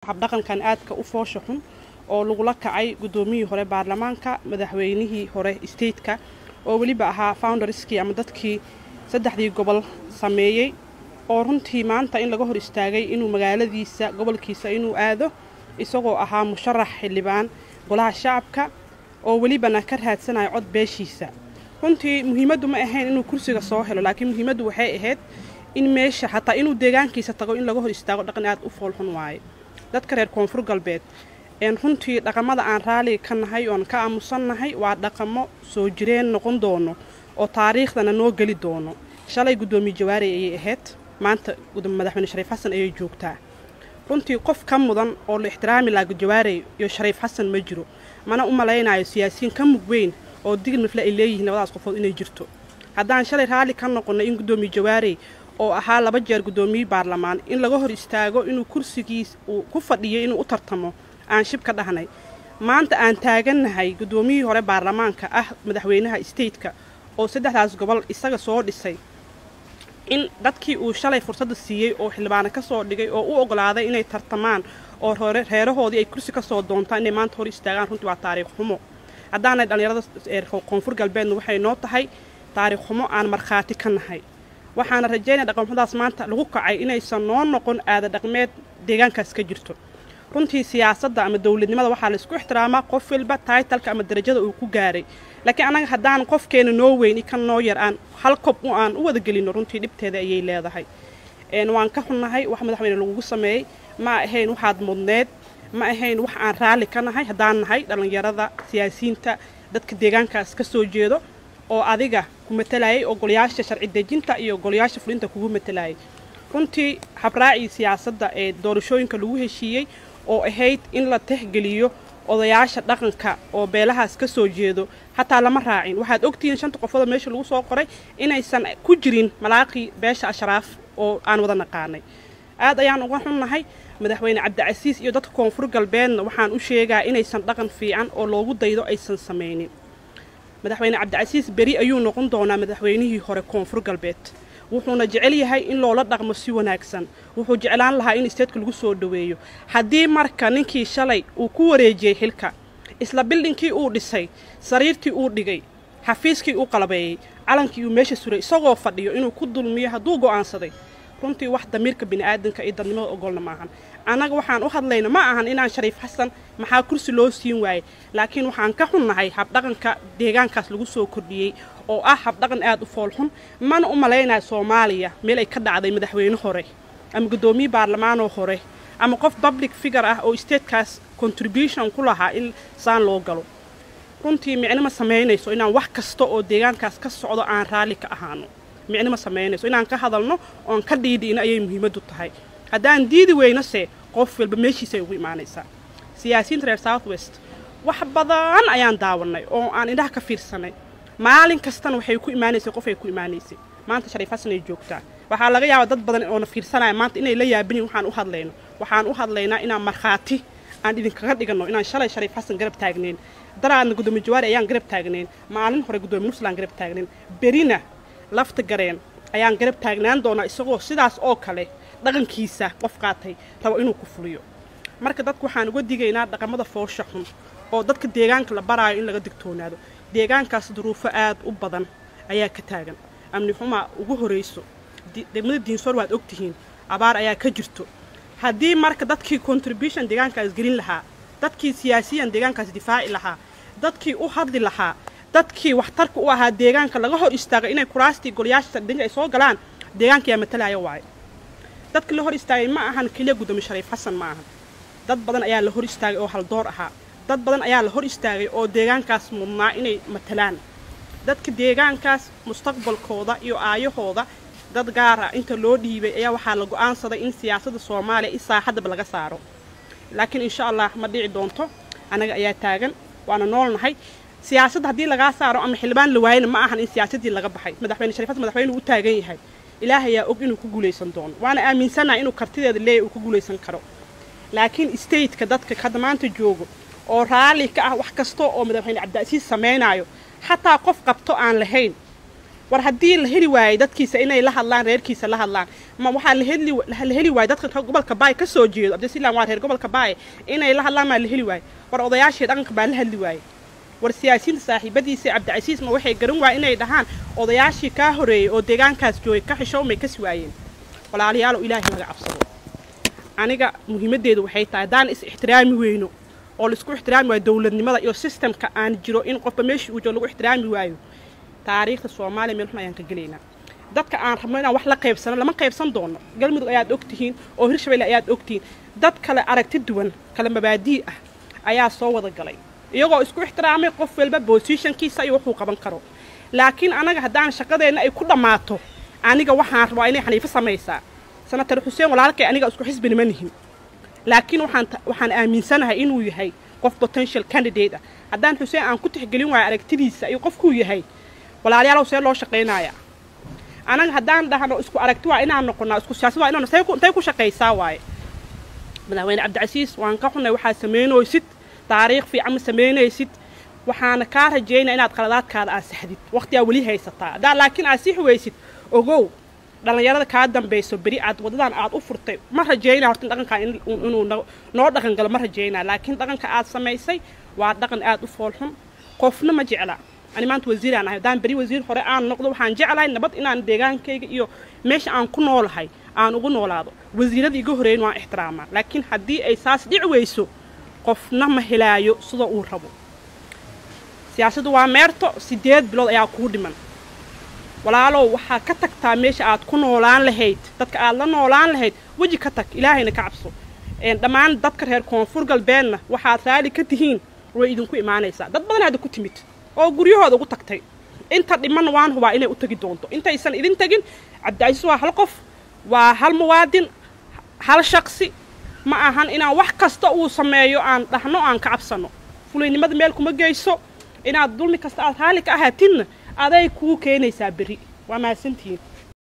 habdhaqankan aadka u foosha xun oo lagula kacay guddoomiyihii hore baarlamaanka madaxweynihii hore stateka oo weliba ahaa founderskii ama dadkii saddexdii gobol sameeyey oo runtii maanta in laga hor istaagay inuu magaaladiisa gobolkiisa inuu aado isagoo ahaa musharax xildhibaan golaha shacabka oo welibana ka raadsanayo cod beeshiisa runtii muhiimaddu ma ahayn inuu kursiga soo helo laakiin muhiimaddu waxay ahayd in meesha xataa inuu deegaankiisa tago in laga hor istaago dhaqan aad u foolxun waaye dadka reer koonfur galbeed een runtii dhaqamada aan raaliga ka nahay oon ka aamusannahay waa dhaqamo soo jireen noqon doono oo taariikhdana noo geli doono shalay guddoomiye jawaari ayay ahayd maanta madaxweyne shariif xasan ayay joogtaa runtii qof ka mudan oo la ixtiraami laha jawaarey iyo shariif xasan ma jiro mana u malaynayo siyaasiyiin ka mug weyn oo digil mifle ay leeyihiin labadaas qofood inay jirto haddaan shalay raalli ka noqonnay in guddoomiye jawaarey oo ahaa laba jeer guddoomiyihii baarlamaan in laga hor istaago inuu kursigiis uu ku fadhiyo inuu u tartamo aan shib ka dhahnay maanta aan taagannahay guddoomiyihii hore baarlamaanka ah madaxweynaha stateka oo saddexdaas gobol isaga soo dhisay in dadkii uu shalay fursadda siiyey oo xildhibaano ka soo dhigay oo u ogolaaday inay tartamaan oo reerahoodii ay kursi ka soo doontaan inay maanta hor istaagaan runtii waa taariikh xumo haddaanay dhallinyarada koonfur galbeedna waxay noo tahay taariikh xumo aan markhaati ka nahay waxaana rajaynaya dhaqanxumadaas maanta lagu kacay inaysan noo noqon aada dhaqmeed deegaankaas ka jirto runtii siyaasadda ama dowladnimada waxaa laysku ixtiraamaa qof walba taitalka ama darajada uu ku gaaray laakiin annaga haddaan qofkeena noo weyn i kan noo yar aan hal kob u aan u wada gelino runtii dhibteeda ayay leedahay waan ka xunnahay wax madaxweyne lagugu sameeyey ma ahayn waxaad mudneed ma ahayn wax aan raalli ka nahay haddaan nahay dhallinyarada siyaasiyiinta dadka deegaankaas ka soo jeedo oo adiga ku matalayay oo golayaasha sharci dejinta iyo golayaasha fulinta kugu matalayay runtii habraacii siyaasadda ee doorashooyinka lagu heshiiyey oo ahayd in la tixgeliyo odayaasha dhaqanka oo beelahaas ka soo jeedo xataa lama raacin waxaad ogtihiin shanta qofoodoo meesha lagu soo qoray inaysan ku jirin malaaqii beesha ashraaf oo aan wada naqaanay aad ayaan uga xunnahay madaxweyne cabdicasiis iyo dadka koonfur galbeedna waxaan u sheegaa inaysan dhaqan fiican oo loogu daydo aysan samaynin madaxweyne cabdicasiis beri ayuu noqon doonaa madaxweynihii hore koonfur galbeed wuxuuna jecel yahay in loola dhaqmo si wanaagsan wuxuu jeclaan lahaa in isteedka lagu soo dhoweeyo haddii marka ninkii shalay uu ku wareejiyey xilka isla bildhinkii uu dhisay sariirtii uu dhigay xafiiskii uu qalabeeyey calankii uu meesha suray isagoo fadhiyo inuu ku dulmiyo hadduu go'aansaday runtii wax damiirka bini'aadanka iyo dadnimada ogolna maahan annaga waxaan u hadlayna ma ahan inaan shariif xasan maxaa kursi loo siin waayey laakiin waxaan ka xunnahay habdhaqanka deegaankaas lagu soo kordhiyey oo ah habdhaqan aad u foolxun mana u malaynayo soomaaliya meel ay ka dhacday madaxweyne hore ama guddoomiye baarlamaanoo hore ama qof public figure ah oo statekaas contribution ku lahaa in saan loo galo runtii micno ma samaynayso inaan wax kasta oo deegaankaas ka socdo aan raalli ka ahaano micno ma samaynayso inaan ka hadalno oon ka dhiidhiino ayay muhiimaddu tahay haddaan diidi weynose qof walba meeshiisay ugu imaanaysaa siyaasiyiinta reer south west wax badan ayaan daawannay oo aan indhaha ka fiirsanay maalin kastana waxay ku imaanaysay qof ay ku imaanaysay maanta shariif xasan ay joogtaa waxaa laga yaabaa dad badan oona fiirsanaya maanta inay la yaabinin waxaan u hadlayno waxaan u hadlaynaa inaan markhaati aan idinkaga dhiganno inaan shalay shariif xasan garab taagnayn daraadna guddoomiye jawaari ayaan garab taagnayn maalin hore guddoomiye nuslaan garab taagnayn berina lafta gareen ayaan garab taagnaan doonaa isagoo sidaas oo kale dhaqankiisa qof qaatay rabo inuu ku fuliyo marka dadku waxaan uga digaynaa dhaqamada foosha xun oo dadka deegaanka la baraayo in laga digtoonaado deegaankaas duruufo aad u badan ayaa ka taagan amni xumaa ugu horayso degmada diinsoor waad ogtihiin abaar ayaa ka jirto haddii marka dadkii contribution deegaankaas gelin lahaa dadkii siyaasiyan deegaankaas difaaci lahaa dadkii u hadli lahaa dadkii waxtarka u ahaa deegaanka laga hor istaago inay kuraastii golayaasha sardinka ay soo galaan deegaankayaa matalaya waayo dadka la hor istaagay ma ahan keliya guddoomiye shariif xasan ma ahan dad badan ayaa la hor istaagay oo haldoor ahaa dad badan ayaa la hor istaagay oo deegaankaas mudnaa inay matalaan dadka deegaankaas mustaqbalkooda iyo aayahooda dad gaar ah inta loo dhiibay ayaa waxaa la go'aansaday in siyaasadda soomaaliya i saaxaddaba laga saaro laakiin insha allah ma dhici doonto annaga ayaa taagan waana noolnahay siyaasadda haddii lagaa saaro ama xildhibaan la waayana ma ahan in siyaasaddii laga baxay madaxweyne shariif xasan madaxweyne uu taagan yahay ilaah ayaa og inuu ku guulaysan doono waana aaminsanahay inuu kartideeda leeyahy uu ku guulaysan karo laakiin stateka dadka hadda maanta joogo oo raalli ka ah wax kasta oo madaxweyne cabdicasiis samaynaayo xataa qof qabto aan lahayn war haddii la heli waayey dadkiisa inay la hadlaan reerkiisa la hadlaan ma waxaa la heli la heli waayey dadka gobolka baay ka soo jeedo abdisilan waa reer gobolka baay inay la hadlaan maa la heli waayey war odayaashii dhaqanka baa la hadli waayey war siyaasiyiinta saaxiibadiisa cabdicasiis ma waxay garan waayeen inay dhahaan odayaashii kaa horeeyey oo deegaankaas joogay ka xishoomay kasi waayeen walaalayaalow ilaahay laga cabsado aniga muhiimaddeedu waxay tahay haddaan is ixtiraami weyno oo laisku ixtiraami waayo dowladnimada iyo sistemka aan jiro in qofba meeshii uu joogo lagu ixtiraami waayo taariikhda soomaaliya meel xun ayaan ka gelaynaa dadka aan rabno inaan wax la qaybsano lama qaybsan doono galmudug ayaad ogtihiin oo hirshabelle ayaad ogtihiin dad kale aragti duwan kale mabaadii ah ayaa soo wada galay iyagoo isku ixtiraamay qof walba bosishankiisa iyo wuxuu qaban karo laakiin anaga haddaan shaqadeenna ay ku dhammaato aniga waxaan rabaa inay xaniifo samaysaa senatar xuseen walaalkay aniga isku xisbina ma nihin laakiin waxaan waxaan aaminsanahay inuu yahay qof potential candidate ah haddaan xuseen aan ku tixgelin waayo aragtidiisa iyo qofkuu yahay walaalayaalow see loo shaqaynayaa anaga haddaan dhahno isku aragti waa inaan noqonaa isku siyaasad waa inaan intay ku shaqaysaa waaye madaxweyne cabdicasiis waan ka xunay waxaad samaynaysid taariikh fiican ma samaynaysid waxaana kaa rajaynaya inaad qaladaadkaada aad saxdid waqtigaa weli haysataa haddaa laakiin aad sixi weysid ogow dhallinyarada kaa dambayso beri aad waddadan aad u furtay ma rajaynaa horta dhaqankaa inuu noo dhaqan galo ma rajaynaa laakiin dhaqanka aad samaysay waa dhaqan aad u foolxun qofna ma jecla ani maanta wasiiraan ahay haddaan beri wasiir hore aan noqdo waxaan jeclahay nabad inaan deegaankayga iyo meesha aan ku noolahay aan ugu noolaado wasiirada iga horeeyin waan ixtiraamaa laakiin haddii ay saas dhici weyso qofna ma helaayo sida uu rabo siyaasaddu waa meerto siddeed bilood ayaa kuu dhiman walaalow waxaa ka tagtaa meesha aad ku noolaan lahayd dadka aad la noolaan lahayd weji ka tag ilaahayna ka cabso dhammaan dadka reer koonfur galbeedna waxaad raali ka tihiin way idinku imaanaysaa dad badan hadda ku timid oo guryahooda ugu tagtay inta dhimanna waan hubaa inay u tegi doonto intaysan idin tegin cabdicasiis waa hal qof waa hal muwaadin hal shaqsi ma ahan inaan wax kasta uu sameeyo aan dhahno aan ka cabsano fulaynimada meel kuma geyso inaad dulmi kasta aad raali ka ahaatinna aday kuu keenaysaa berri waa mahadsantihiin